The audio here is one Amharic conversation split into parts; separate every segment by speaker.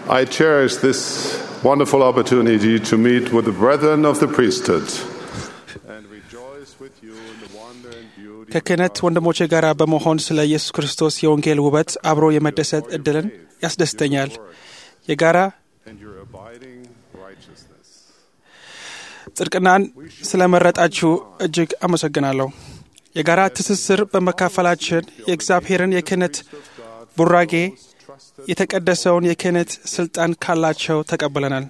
Speaker 1: I cherish this wonderful opportunity to meet with the brethren of the priesthood and rejoice with you in the wonder and beauty
Speaker 2: ከክህነት ወንድሞቼ ጋር በመሆን ስለ ኢየሱስ ክርስቶስ የወንጌል ውበት አብሮ የመደሰት እድልን ያስደስተኛል። የጋራ
Speaker 1: and your abiding righteousness.
Speaker 2: ጽድቅናን ስለመረጣችሁ እጅግ አመሰግናለሁ። የጋራ ትስስር በመካፈላችን የእግዚአብሔርን የክህነት ቡራጌ የተቀደሰውን የክህነት ስልጣን ካላቸው ተቀብለናል።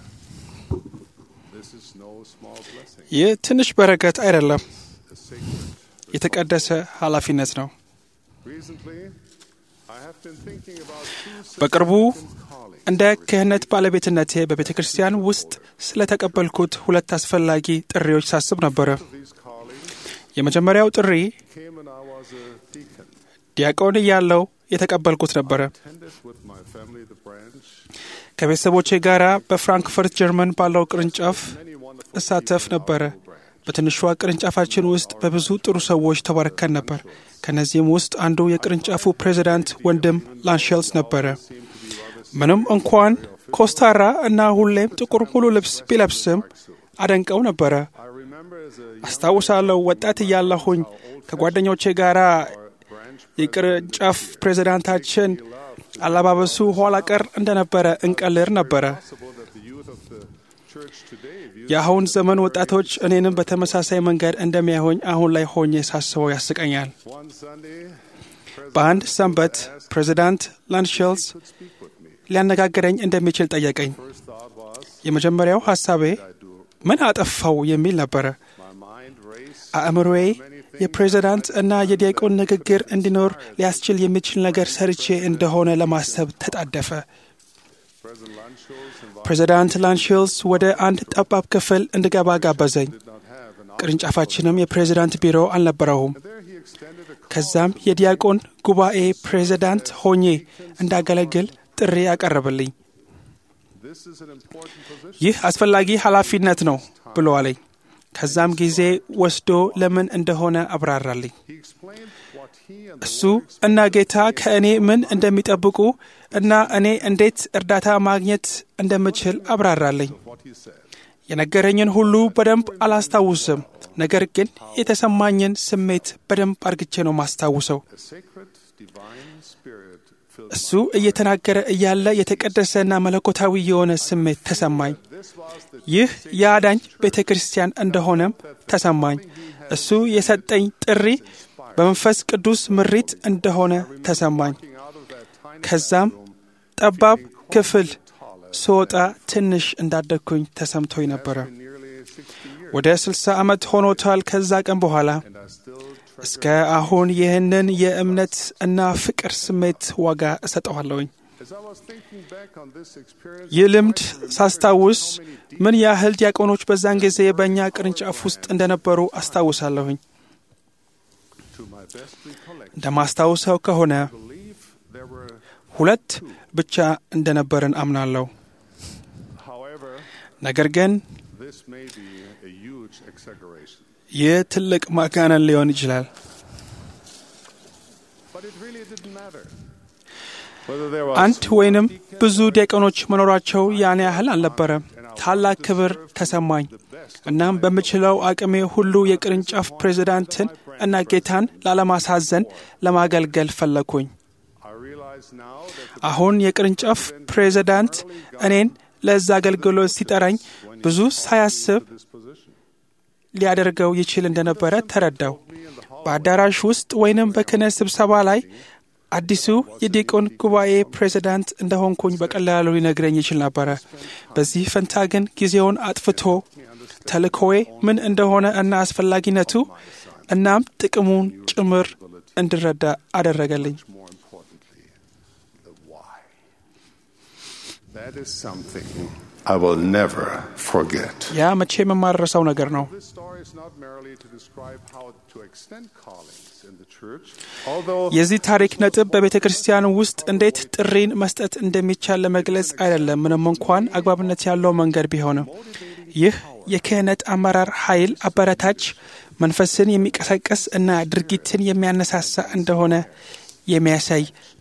Speaker 1: This is no small blessing.
Speaker 2: ይህ ትንሽ በረከት አይደለም፣
Speaker 1: A sacred.
Speaker 2: የተቀደሰ ኃላፊነት ነው።
Speaker 1: Recently, I have been thinking about two
Speaker 2: በቅርቡ
Speaker 1: significant callings.
Speaker 2: እንደ ክህነት ባለቤትነቴ በቤተ ክርስቲያን ውስጥ ስለተቀበልኩት ሁለት አስፈላጊ ጥሪዎች ሳስብ ነበረ።
Speaker 1: These callings
Speaker 2: የመጀመሪያው ጥሪ
Speaker 1: came when I was a deacon.
Speaker 2: ዲያቆን እያለው የተቀበልኩት ነበረ።
Speaker 1: Attended with my family the branch.
Speaker 2: ከቤተሰቦቼ ጋር በፍራንክፈርት ጀርመን ባለው ቅርንጫፍ
Speaker 1: Many wonderful
Speaker 2: እሳተፍ ነበረ። በትንሿ ቅርንጫፋችን ውስጥ በብዙ ጥሩ ሰዎች ተባርከን ነበር። ከእነዚህም ውስጥ አንዱ የቅርንጫፉ ፕሬዚዳንት ወንድም ላንሸልስ ነበረ። ምንም እንኳን ኮስታራ እና ሁሌም ጥቁር ሙሉ ልብስ ቢለብስም አደንቀው ነበረ።
Speaker 1: I remember as a young
Speaker 2: አስታውሳለሁ ወጣት እያለሁኝ ከጓደኞቼ ጋር
Speaker 1: branch
Speaker 2: የቅርንጫፍ ፕሬዚዳንታችን አለባበሱ ኋላ ቀር እንደነበረ እንቀልር ነበረ።
Speaker 1: possible that the youth of the church today view
Speaker 2: የአሁን ዘመን ወጣቶች እኔንም በተመሳሳይ መንገድ እንደሚያዩኝ አሁን ላይ ሆኜ ሳስበው ያስቀኛል።
Speaker 1: one Sunday
Speaker 2: በአንድ ሰንበት ፕሬዚዳንት ላንሸልስ
Speaker 1: could speak with me.
Speaker 2: ሊያነጋግረኝ እንደሚችል ጠየቀኝ።
Speaker 1: First thought was
Speaker 2: የመጀመሪያው ሐሳቤ
Speaker 1: I do
Speaker 2: ምን አጠፋው የሚል ነበረ።
Speaker 1: my mind race
Speaker 2: አእምሮዬ የፕሬዚዳንት እና የዲያቆን ንግግር እንዲኖር ሊያስችል የሚችል ነገር ሰርቼ እንደሆነ ለማሰብ ተጣደፈ።
Speaker 1: President Lanschulz invited
Speaker 2: ፕሬዚዳንት ላንሽልስ ወደ አንድ ጠባብ ክፍል እንድገባ ጋበዘኝ።
Speaker 1: did not have an
Speaker 2: ቅርንጫፋችንም የፕሬዚዳንት ቢሮ አልነበረውም።
Speaker 1: there he extended a call
Speaker 2: ከዛም የዲያቆን ጉባኤ ፕሬዚዳንት ሆኜ እንዳገለግል ጥሪ ያቀረበልኝ።
Speaker 1: this is an important position
Speaker 2: ይህ አስፈላጊ ኃላፊነት ነው ብሎ አለኝ። ከዛም ጊዜ ወስዶ ለምን እንደሆነ አብራራልኝ።
Speaker 1: he explained what he and the
Speaker 2: እሱ እና ጌታ ከእኔ ምን እንደሚጠብቁ እና እኔ እንዴት እርዳታ ማግኘት እንደምችል አብራራልኝ።
Speaker 1: what he said
Speaker 2: የነገረኝን ሁሉ በደንብ አላስታውስም፣ ነገር ግን የተሰማኝን ስሜት በደንብ አርግቼ ነው ማስታውሰው።
Speaker 1: a sacred divine spirit filled
Speaker 2: እሱ እየተናገረ እያለ የተቀደሰና መለኮታዊ የሆነ ስሜት ተሰማኝ።
Speaker 1: this was the
Speaker 2: ይህ የአዳኝ ቤተ ክርስቲያን እንደሆነም ተሰማኝ። እሱ የሰጠኝ ጥሪ በመንፈስ ቅዱስ ምሪት እንደሆነ ተሰማኝ።
Speaker 1: walking out of that tiny
Speaker 2: ከዛም ጠባብ ክፍል ስወጣ ትንሽ እንዳደግኩኝ ተሰምቶኝ ነበረ።
Speaker 1: nearly 60 years
Speaker 2: ወደ 60 ዓመት ሆኖታል። ከዛ ቀን በኋላ
Speaker 1: and I still
Speaker 2: እስከ አሁን ይህንን የእምነት እና ፍቅር ስሜት ዋጋ እሰጠዋለሁኝ።
Speaker 1: as I was thinking back on this experience
Speaker 2: ይህ ልምድ ሳስታውስ ምን ያህል ዲያቆኖች በዛን ጊዜ በእኛ ቅርንጫፍ ውስጥ እንደነበሩ አስታውሳለሁኝ።
Speaker 1: to my best recollection
Speaker 2: እንደማስታውሰው ከሆነ
Speaker 1: I believe there were
Speaker 2: ሁለት ብቻ እንደነበርን አምናለሁ።
Speaker 1: however
Speaker 2: ነገር ግን
Speaker 1: this may be a huge exaggeration
Speaker 2: ይህ ትልቅ ማጋነን ሊሆን ይችላል።
Speaker 1: but it really didn't matter whether there was
Speaker 2: አንድ ወይንም ብዙ ዲያቆኖች መኖራቸው ያን ያህል አልነበረም። ታላቅ ክብር ተሰማኝ። እናም በምችለው አቅሜ ሁሉ የቅርንጫፍ ፕሬዚዳንትን እና ጌታን ላለማሳዘን ለማገልገል ፈለግኩኝ።
Speaker 1: I realize now that
Speaker 2: አሁን የቅርንጫፍ ፕሬዚዳንት እኔን ለዛ አገልግሎት ሲጠራኝ ብዙ ሳያስብ
Speaker 1: this position
Speaker 2: ሊያደርገው ይችል እንደነበረ ተረዳው። በአዳራሽ ውስጥ ወይንም በክህነት ስብሰባ ላይ አዲሱ የዲቆን ጉባኤ ፕሬዚዳንት እንደሆንኩኝ በቀላሉ ሊነግረኝ ይችል ነበረ። በዚህ ፈንታ ግን ጊዜውን አጥፍቶ ተልእኮዬ ምን እንደሆነ እና አስፈላጊነቱ እናም ጥቅሙን ጭምር እንድረዳ አደረገልኝ።
Speaker 1: more importantly the why that is something I will never forget
Speaker 2: ያ መቼም የማልረሳው ነገር ነው።
Speaker 1: This story is not merely to describe how to extend callings in the church, although
Speaker 2: የዚህ ታሪክ ነጥብ በቤተ ክርስቲያን ውስጥ እንዴት ጥሪን መስጠት እንደሚቻል ለመግለጽ አይደለም፣ ምንም እንኳን አግባብነት ያለው መንገድ ቢሆንም። ይህ የክህነት አመራር ኃይል አበረታች፣ መንፈስን የሚቀሰቅስ እና ድርጊትን የሚያነሳሳ እንደሆነ የሚያሳይ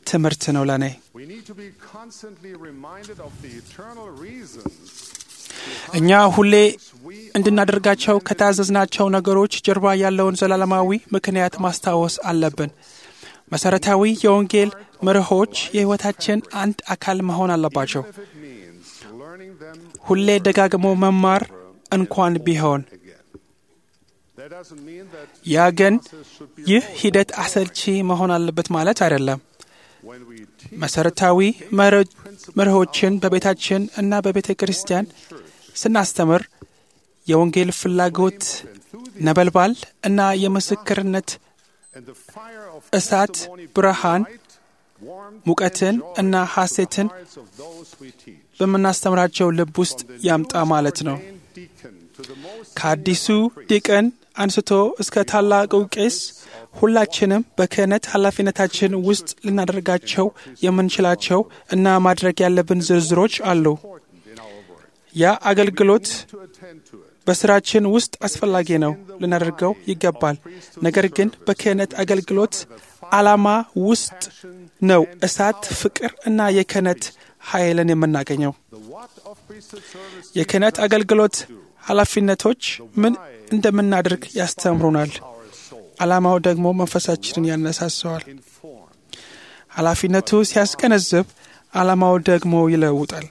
Speaker 2: ትምህርት ነው ለእኔ።
Speaker 1: We need to be constantly reminded of the eternal reasons
Speaker 2: እኛ ሁሌ እንድናደርጋቸው ከታዘዝናቸው ነገሮች ጀርባ ያለውን ዘላለማዊ ምክንያት ማስታወስ አለብን። መሠረታዊ የወንጌል መርሆች የሕይወታችን አንድ አካል መሆን አለባቸው።
Speaker 1: if it means learning them
Speaker 2: ሁሌ ደጋግሞ መማር እንኳን ቢሆን
Speaker 1: again. That doesn't mean that
Speaker 2: ያ ግን
Speaker 1: process should be
Speaker 2: ይህ ሂደት አሰልቺ መሆን አለበት ማለት አይደለም።
Speaker 1: when we teach
Speaker 2: መሠረታዊ መር- መርሆችን በቤታችን እና በቤተ ክርስቲያን ስናስተምር የወንጌል ፍላጎት ነበልባል እና የምስክርነት
Speaker 1: and the fire of
Speaker 2: እሳት
Speaker 1: testimony
Speaker 2: ብርሃን
Speaker 1: light, warmth,
Speaker 2: ሙቀትን
Speaker 1: and joy
Speaker 2: እና
Speaker 1: to the
Speaker 2: ሐሴትን
Speaker 1: hearts of those we teach.
Speaker 2: በምናስተምራቸው ልብ ውስጥ
Speaker 1: From the
Speaker 2: ያምጣ
Speaker 1: newest
Speaker 2: ማለት ነው።
Speaker 1: ordained deacon to the most
Speaker 2: ከአዲሱ
Speaker 1: senior priest,
Speaker 2: ዲቅን አንስቶ እስከ ታላቁ ቄስ ሁላችንም በክህነት ኃላፊነታችን ውስጥ ልናደርጋቸው የምንችላቸው እና ማድረግ ያለብን ዝርዝሮች አሉ።
Speaker 1: important in our work
Speaker 2: ያ አገልግሎት
Speaker 1: to attend to it.
Speaker 2: በስራችን ውስጥ አስፈላጊ ነው፣ ልናደርገው ይገባል። ነገር ግን በክህነት አገልግሎት ዓላማ ውስጥ ነው እሳት፣ ፍቅር እና የክህነት ኃይልን የምናገኘው።
Speaker 1: The what of priesthood service
Speaker 2: የክህነት አገልግሎት ኃላፊነቶች ምን እንደምናደርግ ያስተምሩናል።
Speaker 1: our soul
Speaker 2: ዓላማው ደግሞ መንፈሳችንን ያነሳሰዋል።
Speaker 1: inform.
Speaker 2: ኃላፊነቱ ሲያስገነዝብ፣ ዓላማው ደግሞ ይለውጣል።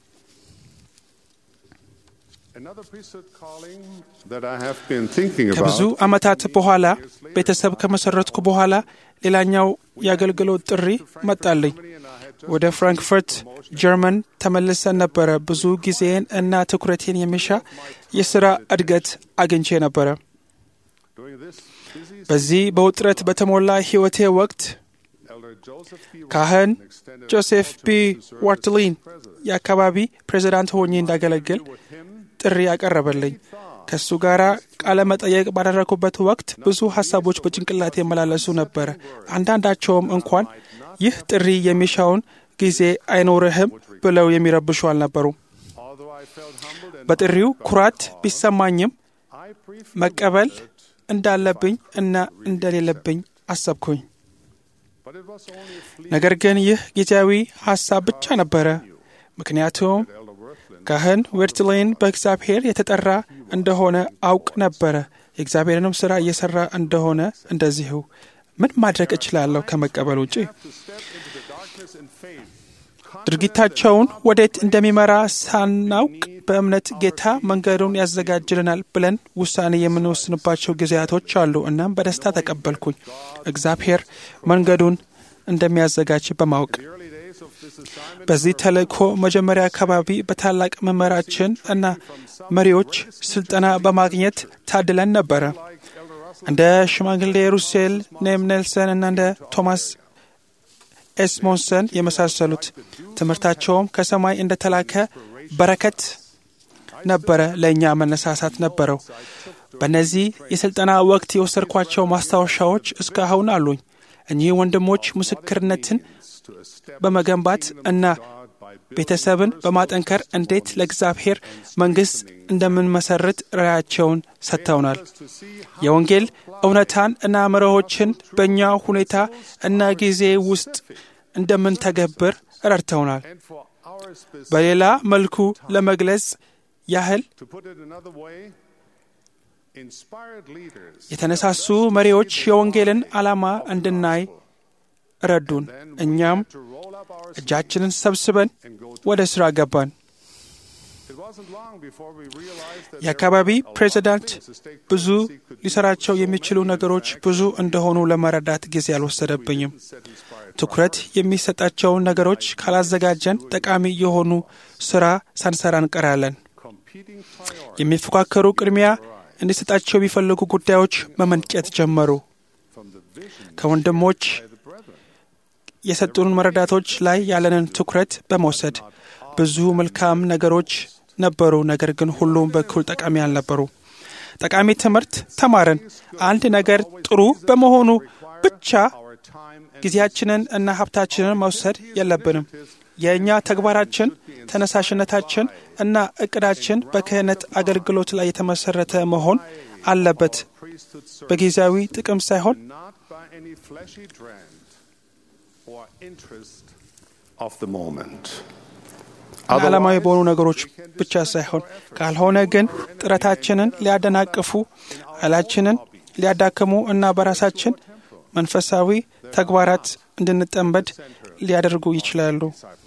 Speaker 1: Another priesthood calling that I have been thinking
Speaker 2: ከብዙ
Speaker 1: about
Speaker 2: ዓመታት በኋላ ቤተሰብ ከመሰረትኩ በኋላ ሌላኛው የአገልግሎት ጥሪ መጣልኝ።
Speaker 1: and I had
Speaker 2: ወደ ፍራንክፈርት ጀርመን ተመልሰን ነበረ። ብዙ ጊዜን እና ትኩረቴን የሚሻ የሥራ እድገት አግኝቼ ነበረ።
Speaker 1: during this busy
Speaker 2: በዚህ በውጥረት በተሞላ ሕይወቴ ወቅት
Speaker 1: Elder Joseph B.
Speaker 2: ካህን
Speaker 1: Watson extended
Speaker 2: ጆሴፍ ቢ
Speaker 1: to serve
Speaker 2: ዋርትሊን
Speaker 1: as president.
Speaker 2: የአካባቢ ፕሬዚዳንት ሆኜ እንዳገለግል
Speaker 1: With him,
Speaker 2: ጥሪ ያቀረበልኝ። ከእሱ ጋር ቃለ መጠየቅ ባደረግኩበት ወቅት ብዙ ሀሳቦች በጭንቅላት የመላለሱ ነበረ። አንዳንዳቸውም እንኳን ይህ ጥሪ የሚሻውን ጊዜ አይኖርህም ብለው የሚረብሹ አልነበሩም።
Speaker 1: although I felt humbled and
Speaker 2: በጥሪው ኩራት ቢሰማኝም
Speaker 1: I briefly
Speaker 2: መቀበል እንዳለብኝ እና እንደሌለብኝ አሰብኩኝ።
Speaker 1: but it was only a fleeting
Speaker 2: ነገር ግን ይህ ጊዜያዊ ሀሳብ ብቻ ነበረ። ምክንያቱም
Speaker 1: Elder Worthland
Speaker 2: ካህን ዌርትሌን በእግዚአብሔር የተጠራ እንደሆነ አውቅ ነበረ። የእግዚአብሔርንም ሥራ እየሠራ እንደሆነ እንደዚሁ ምን ማድረግ እችላለሁ ከመቀበል ውጪ?
Speaker 1: to step into the darkness in faith.
Speaker 2: ድርጊታቸውን ወዴት እንደሚመራ ሳናውቅ በእምነት ጌታ መንገዱን ያዘጋጅልናል ብለን ውሳኔ የምንወስንባቸው ጊዜያቶች አሉ። እናም በደስታ ተቀበልኩኝ፣ እግዚአብሔር መንገዱን እንደሚያዘጋጅ በማወቅ
Speaker 1: The early days of this assignment
Speaker 2: በዚህ ተልእኮ መጀመሪያ አካባቢ በታላቅ መምህራችን እና መሪዎች ስልጠና በማግኘት ታድለን ነበረ።
Speaker 1: like Elder Russell
Speaker 2: እንደ ሽማግሌ ሩሴል ኔም ኔልሰን እና እንደ ቶማስ ኤስሞንሰን የመሳሰሉት ትምህርታቸውም ከሰማይ እንደተላከ በረከት ነበረ፣ ለእኛ መነሳሳት ነበረው። በእነዚህ የሥልጠና ወቅት የወሰድኳቸው ማስታወሻዎች እስካሁን አሉኝ። እኚህ ወንድሞች ምስክርነትን
Speaker 1: to a step
Speaker 2: በመገንባት እና
Speaker 1: God by
Speaker 2: ቤተሰብን በማጠንከር እንዴት ለእግዚአብሔር መንግሥት እንደምንመሰርት ራዕያቸውን ሰጥተውናል።
Speaker 1: to see
Speaker 2: የወንጌል እውነታን እና መርሆችን በእኛ ሁኔታ እና ጊዜ ውስጥ እንደምንተገብር ረድተውናል።
Speaker 1: and for our specific
Speaker 2: በሌላ መልኩ ለመግለጽ ያህል
Speaker 1: to put it another way inspired leaders
Speaker 2: የተነሳሱ መሪዎች የወንጌልን ዓላማ እንድናይ ረዱን። እኛም
Speaker 1: to roll up our sleeves
Speaker 2: እጃችንን ሰብስበን
Speaker 1: and go to
Speaker 2: ወደ ሥራ ገባን።
Speaker 1: it wasn't long before we realized that
Speaker 2: የአካባቢ
Speaker 1: there were a lot of
Speaker 2: ፕሬዚዳንት
Speaker 1: things the state
Speaker 2: ብዙ
Speaker 1: presidency could do.
Speaker 2: ሊሰራቸው የሚችሉ ነገሮች ብዙ እንደሆኑ ለመረዳት ጊዜ አልወሰደብኝም።
Speaker 1: set inspired
Speaker 2: ትኩረት የሚሰጣቸውን ነገሮች ካላዘጋጀን ጠቃሚ የሆኑ ሥራ ሳንሰራ እንቀራለን።
Speaker 1: competing priorities
Speaker 2: የሚፎካከሩ ቅድሚያ እንዲሰጣቸው የሚፈልጉ ጉዳዮች መመንጨት ጀመሩ።
Speaker 1: from the vision
Speaker 2: ከወንድሞች
Speaker 1: by the brethren.
Speaker 2: የሰጡንን መረዳቶች ላይ ያለንን ትኩረት በመውሰድ ብዙ መልካም ነገሮች ነበሩ፣ ነገር ግን ሁሉም በኩል ጠቃሚ አልነበሩ። ጠቃሚ ትምህርት ተማርን። አንድ ነገር ጥሩ በመሆኑ ብቻ
Speaker 1: Our time and
Speaker 2: ጊዜያችንን እና ሀብታችንን መውሰድ የለብንም። የእኛ ተግባራችን፣ ተነሳሽነታችን እና እቅዳችን በክህነት አገልግሎት ላይ የተመሰረተ መሆን አለበት፣
Speaker 1: priesthood servant,
Speaker 2: በጊዜያዊ ጥቅም ሳይሆን
Speaker 1: not by any fleshy trend. or interest of the moment.
Speaker 2: ዓላማዊ በሆኑ ነገሮች ብቻ ሳይሆን ካልሆነ ግን ጥረታችንን ሊያደናቅፉ ኃይላችንን ሊያዳክሙ እና በራሳችን መንፈሳዊ ተግባራት እንድንጠመድ ሊያደርጉ ይችላሉ።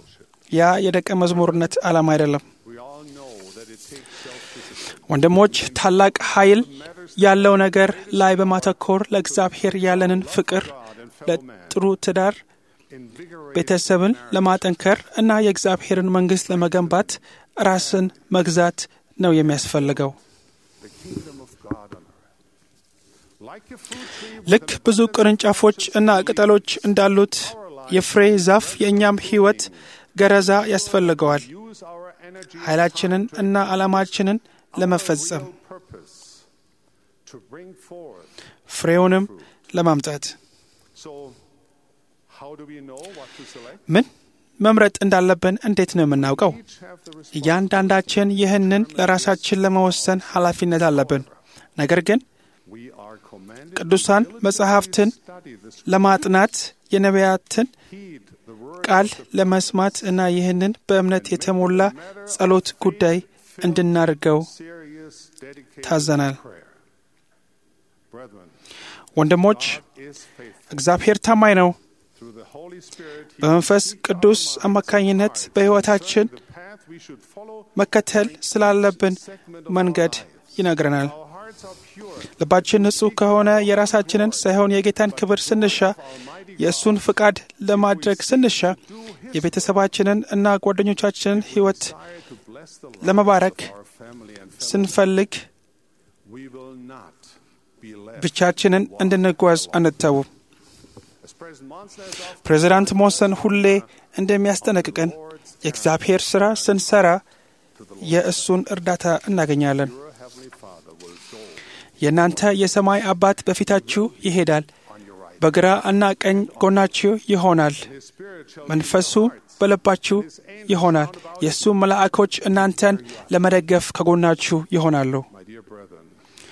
Speaker 2: ያ የደቀ መዝሙርነት ዓላማ አይደለም።
Speaker 1: We all know that it takes self-discipline.
Speaker 2: ወንድሞች ታላቅ ኃይል ያለው ነገር ላይ በማተኮር ለእግዚአብሔር ያለንን ፍቅር፣ ለጥሩ ትዳር፣
Speaker 1: Invigorate
Speaker 2: ቤተሰብን ለማጠንከር እና የእግዚአብሔርን መንግሥት ለመገንባት ራስን መግዛት ነው የሚያስፈልገው።
Speaker 1: the kingdom of God on earth. Like a fruit tree with
Speaker 2: ልክ ብዙ ቅርንጫፎች እና ቅጠሎች እንዳሉት የፍሬ ዛፍ የእኛም ሕይወት ገረዛ ያስፈልገዋል
Speaker 1: use our energy
Speaker 2: ኃይላችንን እና ዓላማችንን ለመፈጸም
Speaker 1: real purpose to bring forth.
Speaker 2: ፍሬውንም ለማምጣት
Speaker 1: So, how do we know what to select?
Speaker 2: ምን መምረጥ እንዳለብን እንዴት ነው የምናውቀው?
Speaker 1: Each have the
Speaker 2: እያንዳንዳችን ይህንን ለራሳችን ለመወሰን ኃላፊነት አለብን። ነገር ግን
Speaker 1: We are commanded
Speaker 2: ቅዱሳን መጽሐፍትን
Speaker 1: to study this,
Speaker 2: ለማጥናት የነቢያትን
Speaker 1: heed the word
Speaker 2: ቃል ለመስማት እና ይህንን በእምነት የተሞላ ጸሎት ጉዳይ እንድናደርገው
Speaker 1: serious, dedicated
Speaker 2: ታዘናል።
Speaker 1: prayer. Brethren,
Speaker 2: ወንድሞች
Speaker 1: is faithful.
Speaker 2: እግዚአብሔር ታማኝ ነው።
Speaker 1: Through the Holy Spirit, He
Speaker 2: በመንፈስ ቅዱስ አማካኝነት በሕይወታችን
Speaker 1: the path we should follow.
Speaker 2: መከተል ስላለብን መንገድ ይነግረናል።
Speaker 1: Our hearts are pure.
Speaker 2: ልባችን ንጹሕ ከሆነ የራሳችንን ሳይሆን የጌታን ክብር ስንሻ፣ የእሱን ፍቃድ ለማድረግ ስንሻ፣ የቤተሰባችንን እና ጓደኞቻችንን ሕይወት
Speaker 1: Desire to bless the lives
Speaker 2: ለመባረክ
Speaker 1: of our family and fellow.
Speaker 2: ስንፈልግ
Speaker 1: We will not be left.
Speaker 2: ብቻችንን እንድንጓዝ አንተዉ።
Speaker 1: As President Monson has often
Speaker 2: ፕሬዚዳንት ሞሰን ሁሌ እንደሚያስጠነቅቀን የእግዚአብሔር ሥራ ስንሰራ የእሱን እርዳታ እናገኛለን።
Speaker 1: your Heavenly Father will go
Speaker 2: የእናንተ የሰማይ አባት በፊታችሁ ይሄዳል፣
Speaker 1: on your right.
Speaker 2: በግራ እና ቀኝ ጎናችሁ ይሆናል።
Speaker 1: His Spirit shall
Speaker 2: መንፈሱ በልባችሁ ይሆናል። የእሱ መላእኮች እናንተን ለመደገፍ ከጎናችሁ ይሆናሉ።
Speaker 1: My dear brethren,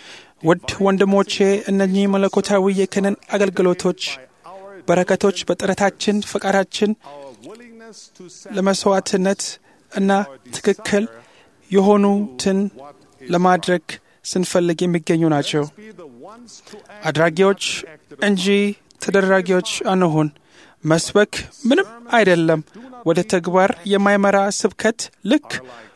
Speaker 2: ውድ ወንድሞቼ እነኚህ መለኮታዊ የክህነት አገልግሎቶች በረከቶች በጥረታችን ፈቃዳችን
Speaker 1: our willingness to set
Speaker 2: ለመስዋዕትነት እና ትክክል የሆኑትን ለማድረግ ስንፈልግ የሚገኙ ናቸው።
Speaker 1: be the ones to act
Speaker 2: አድራጊዎች እንጂ ተደራጊዎች አንሁን። መስበክ ምንም አይደለም። ወደ ተግባር የማይመራ ስብከት ልክ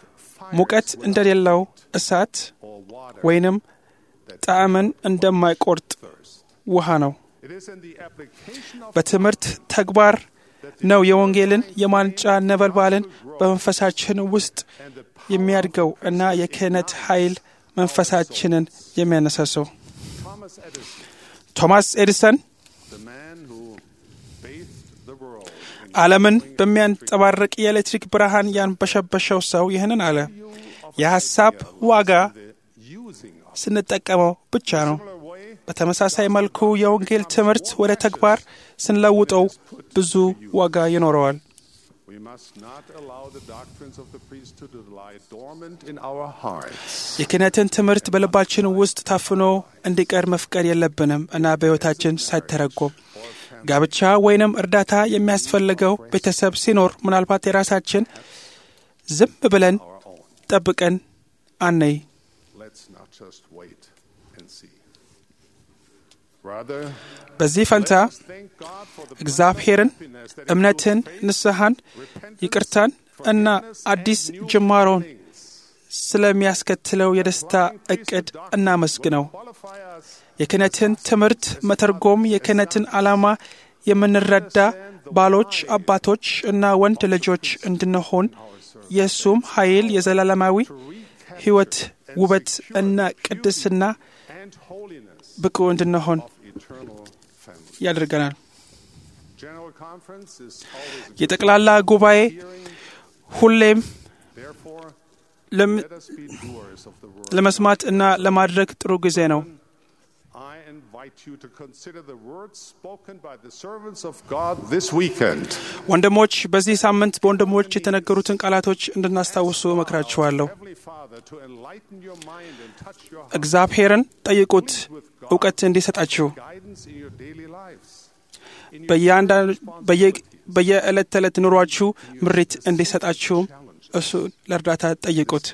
Speaker 2: ሙቀት እንደሌለው እሳት
Speaker 1: or water.
Speaker 2: ወይንም ጣዕምን እንደማይቆርጥ ውሃ ነው።
Speaker 1: It is in the application of
Speaker 2: በትምህርት ተግባር ነው የወንጌልን የማንጫ ነበልባልን በመንፈሳችን ውስጥ የሚያድገው እና የክህነት ኃይል መንፈሳችንን የሚያነሳሰው።
Speaker 1: Thomas Edison,
Speaker 2: ቶማስ ኤዲሰን
Speaker 1: the man who bathed the world in
Speaker 2: ዓለምን በሚያንጸባርቅ የኤሌክትሪክ ብርሃን ያንበሸበሸው ሰው ይህንን አለ። የሐሳብ ዋጋ
Speaker 1: the using of
Speaker 2: ስንጠቀመው ብቻ ነው።
Speaker 1: similar way
Speaker 2: በተመሳሳይ መልኩ የወንጌል ትምህርት ወደ ተግባር ስንለውጠው ብዙ ዋጋ ይኖረዋል።
Speaker 1: we must not allow the doctrines of the priesthood to lie dormant in our hearts.
Speaker 2: የክህነትን ትምህርት በልባችን ውስጥ ታፍኖ እንዲቀር መፍቀድ የለብንም እና በሕይወታችን ሳይተረጎም ጋብቻ ወይንም እርዳታ የሚያስፈልገው ቤተሰብ ሲኖር ምናልባት የራሳችን ዝም ብለን
Speaker 1: Our own.
Speaker 2: ጠብቀን አነይ
Speaker 1: Let's not just wait and see. Rather,
Speaker 2: በዚህ ፈንታ
Speaker 1: let's thank God for the
Speaker 2: እግዚአብሔርን
Speaker 1: happiness that
Speaker 2: እምነትን፣ ንስሐን፣ ይቅርታን እና አዲስ ጅማሮን ስለሚያስከትለው የደስታ እቅድ እናመስግነው።
Speaker 1: qualify us
Speaker 2: የክህነትን ትምህርት መተርጎም የክህነትን ዓላማ የምንረዳ ባሎች፣ አባቶች እና ወንድ ልጆች እንድንሆን የእሱም ኃይል የዘላለማዊ ሕይወት ውበት እና ቅድስና
Speaker 1: and holiness
Speaker 2: ብቁ እንድንሆን
Speaker 1: of eternal family.
Speaker 2: ያደርገናል።
Speaker 1: General Conference is always a
Speaker 2: የጠቅላላ ጉባኤ ሁሌም
Speaker 1: therefore
Speaker 2: ለም-
Speaker 1: let us be doers of the word.
Speaker 2: ለመስማት እና ለማድረግ ጥሩ ጊዜ ነው።
Speaker 1: I invite you to consider the words spoken by the servants of God this weekend.
Speaker 2: ወንድሞች በዚህ ሳምንት በወንድሞች የተነገሩትን ቃላቶች እንድናስታውሱ እመክራችኋለሁ።
Speaker 1: Heavenly Father, to enlighten your mind and touch your heart,
Speaker 2: እግዚአብሔርን ጠይቁት እውቀት እንዲሰጣችሁ
Speaker 1: guidance in your daily lives.
Speaker 2: በየዕለት ተዕለት ኑሯችሁ ምሪት እንዲሰጣችሁም እሱን ለእርዳታ ጠይቁት።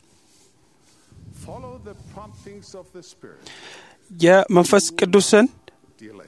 Speaker 1: Follow the promptings of the Spirit.
Speaker 2: የመንፈስ ቅዱስን
Speaker 1: Delay.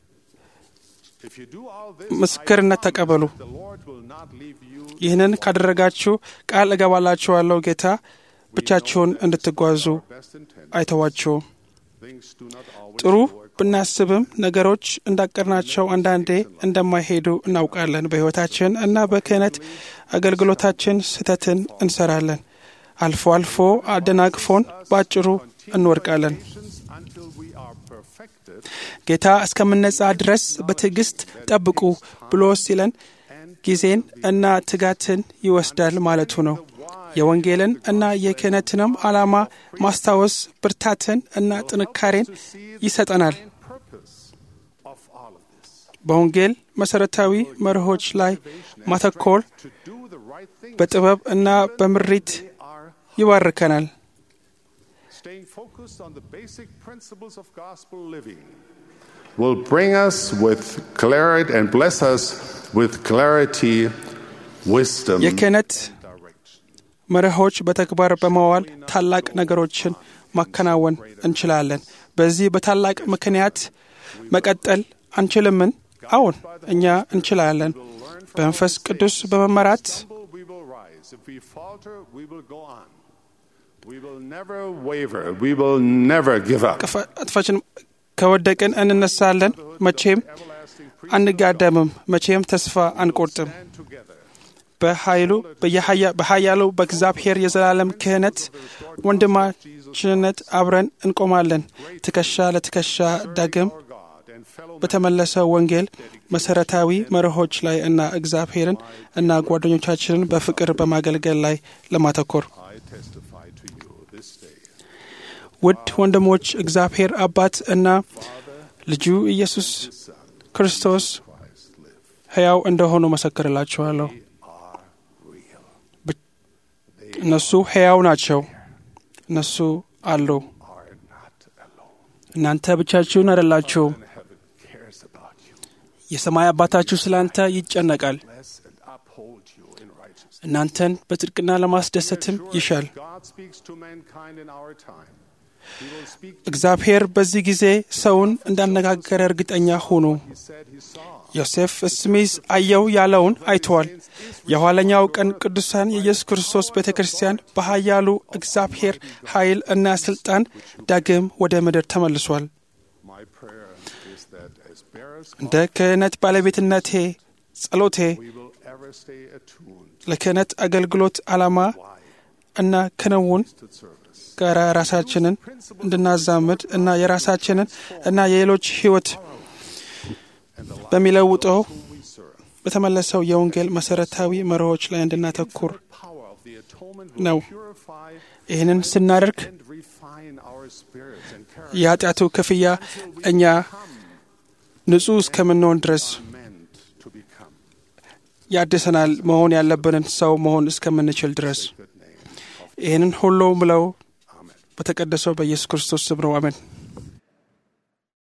Speaker 1: If you do all this,
Speaker 2: ምስክርነት
Speaker 1: I promise
Speaker 2: ተቀበሉ።
Speaker 1: that the Lord will not leave you
Speaker 2: ይህንን ካደረጋችሁ ቃል እገባላችኋለሁ ጌታ ብቻችሁን እንድትጓዙ
Speaker 1: best intent.
Speaker 2: አይተዋችሁም።
Speaker 1: Things do not always
Speaker 2: ጥሩ
Speaker 1: go
Speaker 2: ብናስብም ነገሮች እንዳቀድናቸው አንዳንዴ እንደማይሄዱ እናውቃለን። በሕይወታችን እና በክህነት አገልግሎታችን ስህተትን እንሰራለን። አልፎ አልፎ አደናቅፎን በአጭሩ እንወድቃለን።
Speaker 1: patience until we are perfected
Speaker 2: ጌታ እስከምነጻ ድረስ በትዕግስት ጠብቁ ብሎ ሲለን ጊዜን እና ትጋትን ይወስዳል ማለቱ ነው። የወንጌልን እና የክህነትንም ዓላማ ማስታወስ ብርታትን እና ጥንካሬን ይሰጠናል።
Speaker 1: and purpose of all of this.
Speaker 2: በወንጌል መሠረታዊ መርሆች ላይ ማተኮር
Speaker 1: To do the right thing,
Speaker 2: በጥበብ እና በምሪት
Speaker 1: they are
Speaker 2: ይባርከናል።
Speaker 1: staying focused on the basic principles of gospel living will bring us with clarity and bless us with clarity, wisdom,
Speaker 2: የክህነት
Speaker 1: direction.
Speaker 2: መርሆች በተግባር በመዋል ታላቅ ነገሮችን ማከናወን እንችላለን። በዚህ በታላቅ ምክንያት መቀጠል አንችልምን? አዎን፣ እኛ እንችላለን። በመንፈስ ቅዱስ በመመራት
Speaker 1: stumble, we will rise. If we falter, we will go on. We will never waver. We will never give up.
Speaker 2: ቅፋ- ጥፋችን ከወደቅን እንነሳለን። መቼም
Speaker 1: Everlasting
Speaker 2: አንጋደምም። መቼም ተስፋ አንቆርጥም።
Speaker 1: stand together.
Speaker 2: በኃይሉ በየኃያ- በኃያሉ በእግዚአብሔር የዘላለም ክህነት ወንድማችንነት አብረን እንቆማለን። ትከሻ ለትከሻ ዳግም
Speaker 1: Our God and fellow
Speaker 2: በተመለሰው ወንጌል መሰረታዊ መርሆች ላይ እና እግዚአብሔርን እና ጓደኞቻችንን በፍቅር በማገልገል ላይ ለማተኮር
Speaker 1: I testify to you this day.
Speaker 2: ውድ ወንድሞች እግዚአብሔር አባት እና ልጁ ኢየሱስ ክርስቶስ
Speaker 1: Christ live.
Speaker 2: ሕያው እንደሆኑ መሰክርላችኋለሁ።
Speaker 1: Are real.
Speaker 2: እነሱ ሕያው ናቸው። እነሱ አሉ።
Speaker 1: Are not alone.
Speaker 2: እናንተ ብቻችሁን አይደላችሁም።
Speaker 1: Heaven cares about you.
Speaker 2: የሰማይ አባታችሁ ስለ አንተ ይጨነቃል።
Speaker 1: Bless and uphold you in righteousness.
Speaker 2: እናንተን በጽድቅና ለማስደሰትም ይሻል።
Speaker 1: God speaks to mankind in our time. He will speak to
Speaker 2: እግዚአብሔር በዚህ ጊዜ ሰውን እንዳነጋገረ እርግጠኛ ሁኑ።
Speaker 1: He said he saw.
Speaker 2: ዮሴፍ ስሚዝ አየው ያለውን አይተዋል። የኋለኛው ቀን ቅዱሳን የኢየሱስ ክርስቶስ ቤተ ክርስቲያን በኃያሉ እግዚአብሔር ኃይል እና ስልጣን ዳግም ወደ ምድር ተመልሷል።
Speaker 1: My prayer is that as bearers,
Speaker 2: እንደ ክህነት ባለቤትነቴ ጸሎቴ
Speaker 1: we will ever stay attuned
Speaker 2: ለክህነት አገልግሎት ዓላማ እና ክንውን
Speaker 1: to service.
Speaker 2: ጋር ራሳችንን እንድናዛምድ እና የራሳችንን እና የሌሎች ሕይወት በሚለውጠው
Speaker 1: We serve.
Speaker 2: በተመለሰው የወንጌል መሠረታዊ መርሆች ላይ እንድናተኩር
Speaker 1: Power of the atonement
Speaker 2: ነው።
Speaker 1: will purify
Speaker 2: ይህንን ስናደርግ
Speaker 1: and refine our spirits and character
Speaker 2: የኃጢአቱ ክፍያ እኛ ንጹሕ እስከምንሆን ድረስ
Speaker 1: meant to become.
Speaker 2: ያድሰናል። መሆን ያለብንን ሰው መሆን እስከምንችል ድረስ
Speaker 1: Good name.
Speaker 2: ይህንን ሁሉ ምለው
Speaker 1: Amen.
Speaker 2: በተቀደሰው በኢየሱስ ክርስቶስ ስም ነው። አሜን።